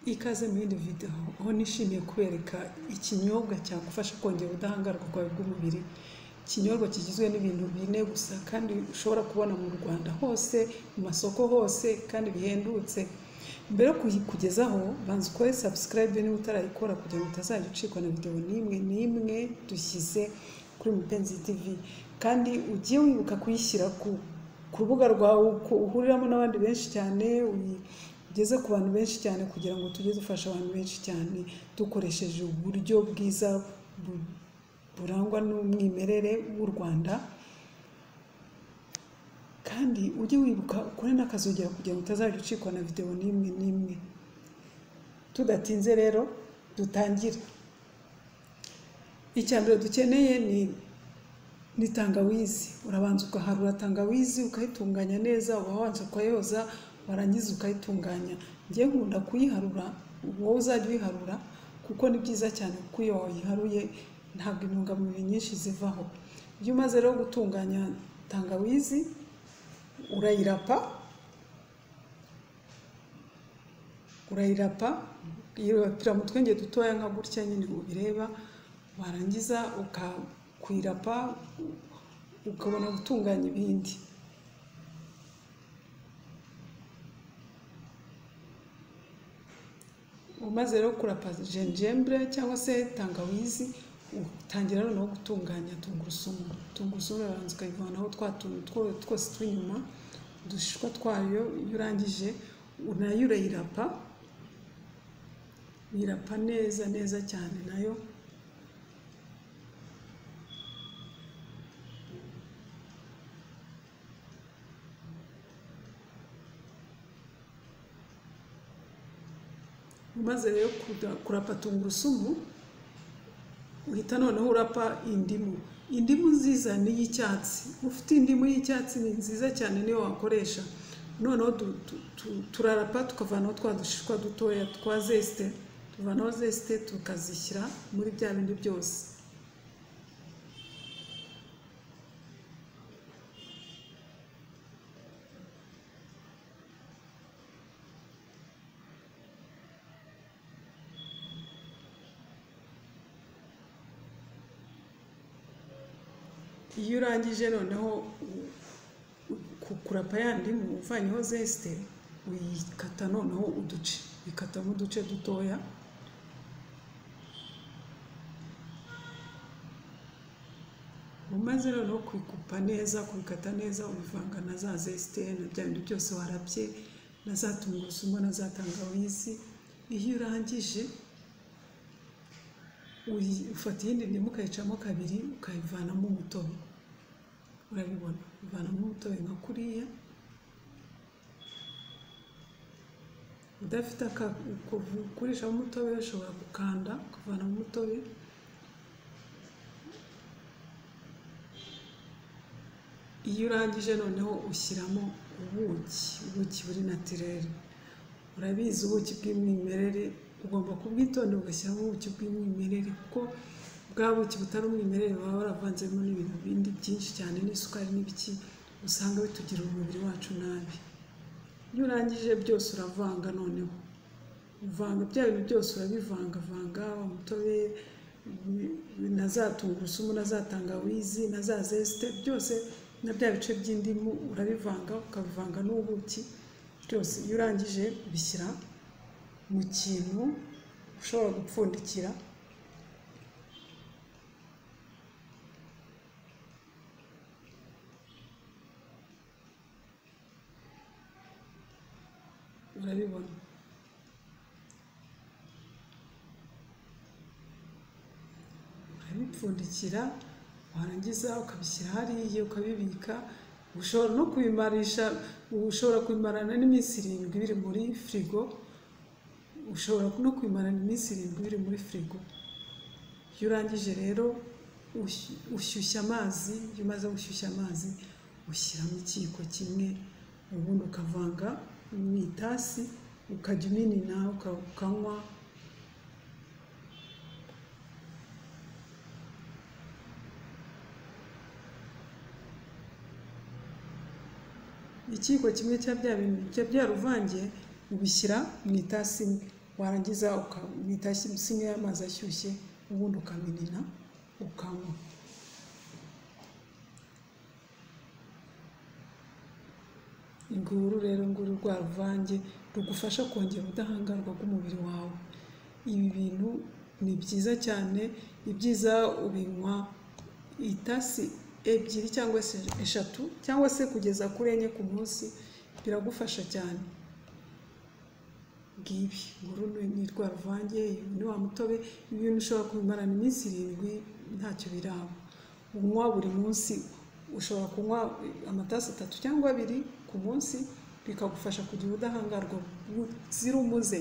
Ikaze muri video aho nishimiye kubereka ikinyobwa cyagufasha kongera ubudahangarwa bwawe bw'umubiri ikinyobwa kigizwe n'ibintu bine gusa kandi ushobora kubona mu rwanda hose mu masoko hose kandi bihendutse mbere yo kukugezaho banza ukore subscribe niba utarayikora kugira ngo utazajya ucikwa na video n'imwe n'imwe dushyize kuri mupenzi tv kandi ujye wibuka kuyishyira ku ku rubuga rwawe uko uhuriramo n'abandi benshi cyane uyi- ugeze ku bantu benshi cyane kugira ngo tujye dufasha abantu benshi cyane dukoresheje uburyo bwiza bu- burangwa n'umwimerere w'u rwanda kandi ujye wibuka ukore n'akazogera kugira ngo utazajya ucikwa na videwo n'imwe n'imwe tudatinze rero dutangire icya mbere dukeneye ni ni tangawizi urabanza ugaharura tangawizi ukayitunganya neza uba wanza ukayoza warangiza ukayitunganya njye nkunda kuyiharura wowe uzajya uyiharura kuko ni byiza cyane kuko iyo wayiharuye ntabwo intungamubiri nyinshi zivaho iyo umaze rero gutunganya tangawizi urayirapa urayirapa irapira mu twenge dutoya nka gutya nyine ubireba warangiza ukakwirapa ukabona gutunganya ibindi umaze rero kurapa jenjembre cyangwa se tangawizi utangira noneho gutunganya tungurusumu tungurusumu urabanza ukayivanaho twa tuntu two- twose tw'inyuma udushishwa twayo iyo urangije nayo urayirapa irapa neza neza cyane nayo umaze rero kuda- kurapa tungurusumu uhita noneho urapa indimu indimu nziza ni iy'icyatsi ufite indimu y'icyatsi ni nziza cyane niyo wakoresha noneho tu- tu- tu- turarapa tukavanaho twa dushishwa dutoya twa zesite tuvanaho zesite tukazishyira muri bya bindi byose iyo urangije noneho u- u- ku- kurapa ya ndimu uvanyeho zesite uyikata noneho uduce uyikatamo uduce dutoya umaze noneho kwikupa neza kubikata neza ubivanga na za zesite na bya bintu byose warabye na za tungurusumu na za tangawizi iyo urangije uyi- ufata iyindi ndimu ukayicamo kabiri ukayivanamo umutobe urabibona uvanamo umutobe nka kuriya udafite aka- uko ukurishamo umutobe ushobora gukanda ukavanamo umutobe iyo urangije noneho ushyiramo ubuki ubuki buri natirere urabizi ubuki bw'umwimerere ugomba kubwitondera ugashyiramo ubuki bw'umwimerere kuko bwa buki butari umwimerere baba baravanzemo n'ibintu bindi byinshi cyane n'isukari n'ibiki usanga bitugirira umubiri wacu nabi iyo urangije byose uravanga noneho uvanga bya bintu byose urabivangavanga umutobe na za tungurusumu na za tangawizi na za zesite byose na bya bice by'indimu urabivanga ukabivanga n'ubuki byose iyo urangije ubishyira mu kintu ushobora gupfundikira urabibona urabipfundikira warangiza ukabishyira hariya ukabibika ushobora no kubimarisha ushobora kubimarana n'iminsi irindwi biri muri firigo ushobora no kubimarana iminsi irindwi biri muri firigo iyo urangije rero ush- ushyushya amazi iyo umaze gushyushya amazi ushyiramo ikiyiko kimwe ubundi ukavanga mu itasi ukajya uminina uka- ukanywa ikiyiko kimwe cya bya bintu bijya byaruvangiye ubishyira mu itasi imwe warangiza ukamita isine y'amazi ashyushye ubundi ukaminina ukanywa nguru rero nguru rwa ruvange rugufasha kongera ubudahangarwa bw'umubiri wawe ibi bintu ni byiza cyane ibyiza ubinywa itasi ebyiri cyangwa se eshatu cyangwa se kugeza kuri enye ku munsi biragufasha cyane ngibi nguru ni rwa ruvange ni wa mutobe ibi bintu ushobora kubimarana iminsi irindwi ntacyo biraba unywa buri munsi ushobora kunywa amatasi atatu cyangwa abiri ku munsi bikagufasha kugira ubudahangarwa buzira umuze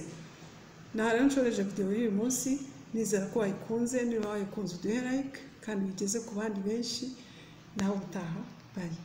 nta rero nshoreje videwo y'uyu munsi nizera ko wayikunze niba wayikunze uduhe like kandi bigeze ku bandi benshi nawe utaha bari